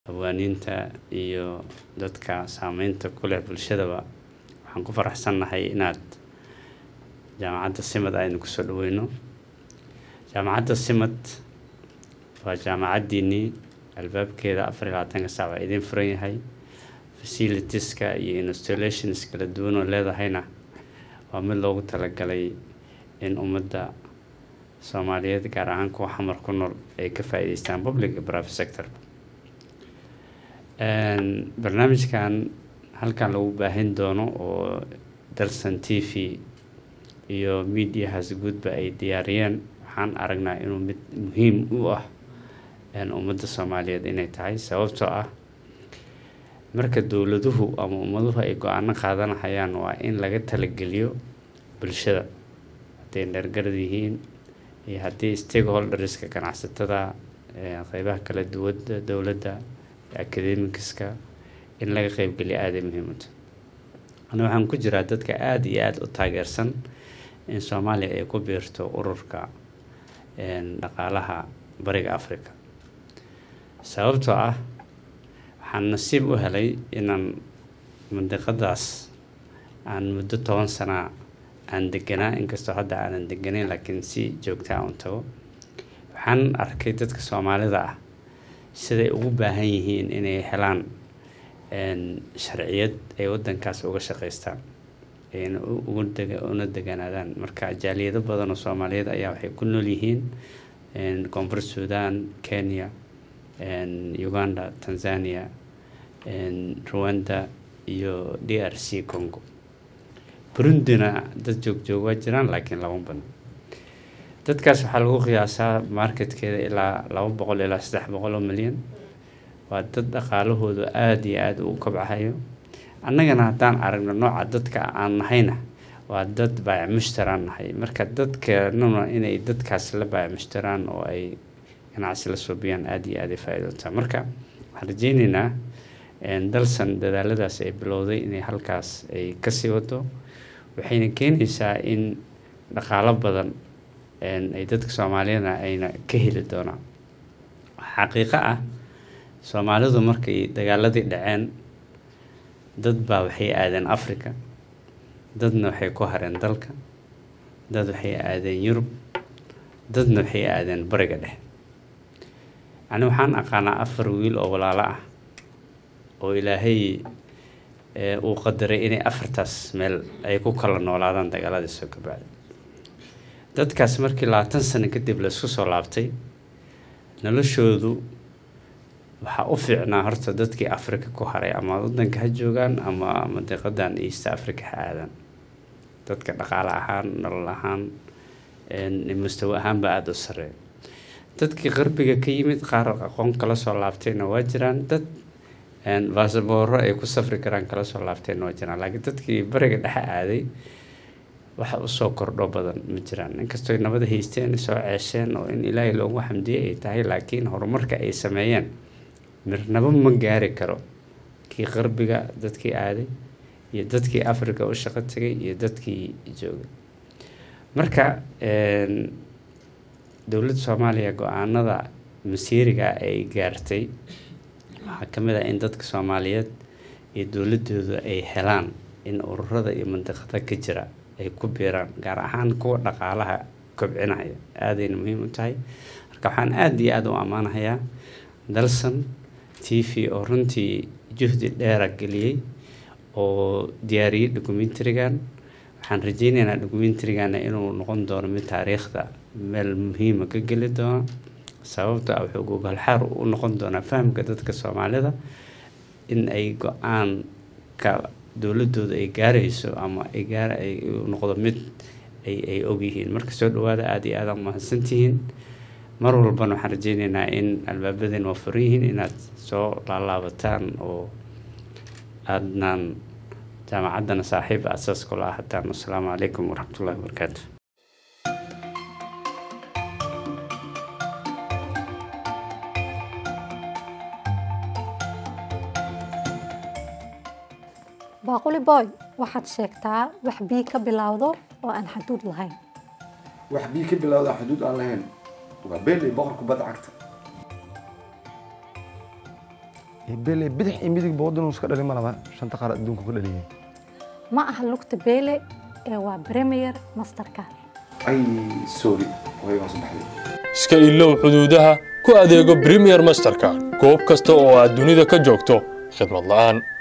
hawaaniinta iyo dadka saameynta ku leh bulshadaba waxaan ku faraxsannahay inaad jaamacadda simad aynu kusoo dhaweyno jaamacadda simad waa jaamacaddiinii albaabkeeda afar iyo labaatanka saac waa idiin furan yahay facilitieska iyo installations kala duwan oo leedahayna waa mid loogu talagalay in ummadda soomaaliyeed gaar ahaan kuwa xamar ku nool ay ka faa'iideystaan public iyo private sector barnaamijkan halkan lagu baahin doono oo dalsan t v iyo mediahaas guudba ay diyaariyeen waxaan aragnaa inuu mid muhiim u ah ummadda soomaaliyeed inay tahay sababtoo ah marka dowladuhu ama ummaduhu ay go-aano qaadanahayaan waa in laga talageliyo bulshada hadday dheergarad yihiin iyo haddii stakeholderska ganacsatada qeybaha kala duwada dowladda academicaska in laga qeybgeliyo aaday muhiimata ana waxaan ku jiraa dadka aada iyo aada u taageersan in soomaaliya ay ku biirto ururka dhaqaalaha bariga africa sababtoo ah waxaan nasiib u helay inaan mandiqadaas aan muddo toban sana aan deganaa inkastoo hadda aanan deganayn laakiin si joogtaa un tago waxaan arkay dadka soomaalida ah siday ugu baahan yihiin inay helaan sharciyad ay wadankaas uga shaqeystaan ayna una deganaadaan marka jaaliyado badan oo soomaaliyeed ayaa waxay ku nool yihiin koonfur sudan kenya uganda tanzania rwanda iyo d r c congo burundina dad joogjoog waa jiraan laakiin lama badno dadkaas waxaa lagu qiyaasaa marketkeeda ilaa laba boqol ilaa saddex boqol oo milyan waa dad dhaqaalahoodu aada iyo aada u kabcahayo annagana haddaan aragno nooca dadka aan nahayna waa dad baayac mushtaraan nahay marka dadkeenuna inay dadkaas la baayac mushtaraan oo ay ganacsi la suubiyaan aada iyo aada ay faa-iidootaa marka waxaan rajeyneynaa dalsan dadaaladaas ay bilowday inay halkaas ay kasii wado waxayna keenaysaa in dhaqaalo badan ay dadka soomaaliyana ayna ka heli doonaan xaqiiqo ah soomaalidu markay dagaaladii dhaceen dad baa waxay aadeen africa dadna waxay ku hareen dalka dad waxay aadeen yurub dadna waxay aadeen bariga dhexe ani waxaan aqaanaa afar wiil oo walaalo ah oo ilaahay uu qadaray inay afartaas meel ay ku kala noolaadaan dagaaladii soo kabacday dadkaas markii labaatan sano kadib laisku soo laabtay noloshoodu waxaa u fiicnaa horta dadkii africa ku haray ama wadanka ha joogaan ama mandiqadan east africa ha aadaan dadka dhaqaale ahaan nolol ahaan mustawo ahaanba aada u sareeya dadkii qarbiga ka yimid qaar aqoon kala soo laabtayna waa jiraan dad basabooro ay ku safri karaan kala soo laabtayna waa jiraan laakiin dadkii bariga dhexe aaday waxa usoo kordho badan ma jiraan inkastoo nabada haysteen soo ceesheen oo in ilaahay loogu xamdiyey ay tahay laakiin horumarka ay sameeyeen mirnabo ma gaari karo kii qarbiga dadkii aaday iyo dadkii africa u shaqo tegay iyo dadkii joogay marka dowladda soomaaliya go-aanada masiiriga ay gaartay waxaa ka mid ah in dadka soomaaliyeed iyo dowladooda ay helaan in ururada iyo mandiqada ka jira ay ku biiraan gaar ahaan kuwa dhaqaalaha kobcinaya aadayna muhiim u tahay marka waxaan aada iyo aada u ammaanahayaa dalsan t v oo runtii juhdi dheera geliyey oo diyaariyey documentarigan waxaan rajeyneynaa documentarigana inuu noqon doono mid taariikhda meel muhiima ka geli doono sababto ah wuxuu gogolxaar u noqon doonaa fahamka dadka soomaalida in ay go-aanka dowladooda ay gaarayso ama ay gaar ay noqdo mid ay ay ogyihiin marka soo dhawaada aada iyo aada mahadsantihiin mar walbana waxaan rajeyneynaa in albaabadeen waa furan yihiin inaad soo laalaabataan oo aadnaan jaamacaddana saaxiib asaas kula ahataan wasalaamu calaykum waraxmatullahi wabarakaatu baaquli boy waxaad sheegtaa wax bii ka bilowdo oo aan xaduud lahayn wax bii ka bilowda xuduud aan lahayn waa beel iyo boqorka badda cagta bele bidix iyo midigba waddan uu iska dhalin ma laba shanta qaar adduunka ku dhaliyeen ma aha lugta beele ee waa premier masterka ay sorry waygaan saddexday iska ilow xuduudaha ku adeego premier masterka goob kasta oo aad dunida ka joogto khidmad la'aan